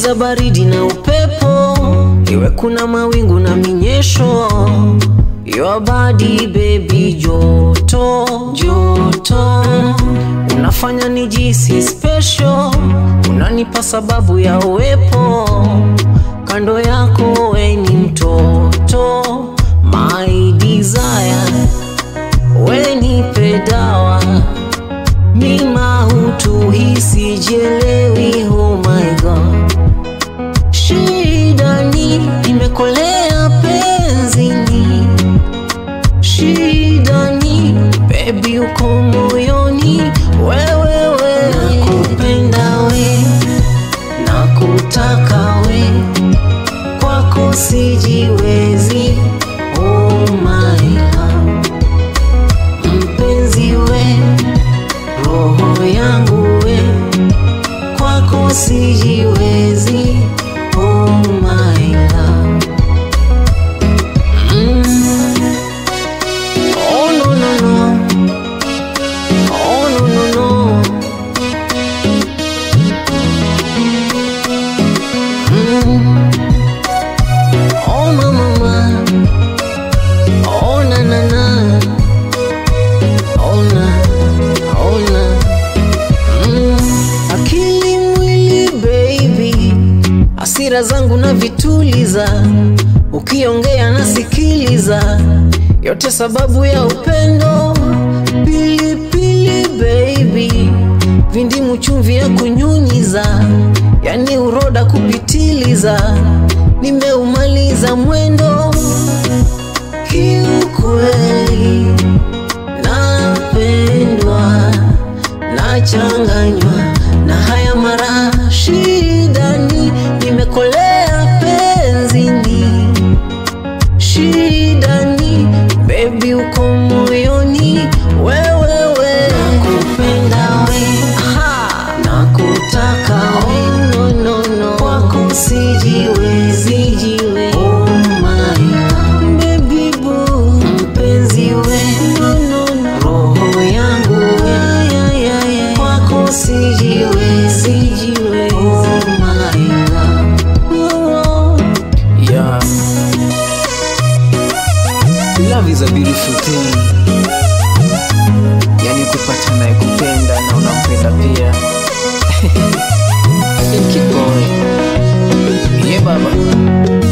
giza baridi na upepo iwe kuna mawingu na minyesho Your body baby joto joto unafanya nijisi special unanipa sababu ya uwepo kando yako we ni mtoto my desire we nipe dawa mima utuhisi jelewi oh my god shida ni imekolea penzini shida ni bebi uko moyoni wewewe nakupenda we nakutaka we kwako sijiwezi oh my love mpenzi we roho yangu we kwako sijiwezi oh my love mm. oh no no no oh no no no mm. oh mama mama oh na na na oh na oh na mm. akili mwili baby hasira zangu na vituliza ukiongea nasikiliza yote sababu ya upendo pilipili baby vindimu chumvi ya kunyunyiza yani uroda kupitiliza nimeumaliza mwendo kiukweli napendwa nachanganywa na haya mara shidani nimekolea penzini shidani bebi uko moyoni wewewe nakupenda we Aha. nakutaka we no, no, no. kwako sijiwezi oh my love. Baby boo. mpenzi we no, no, no. roho yangu we kwako sijiwezi oh my love. Oh. Yeah. Love is a beautiful thing. Yani kupata naye kupenda na unampenda pia. Thank you boy. Yeah baba.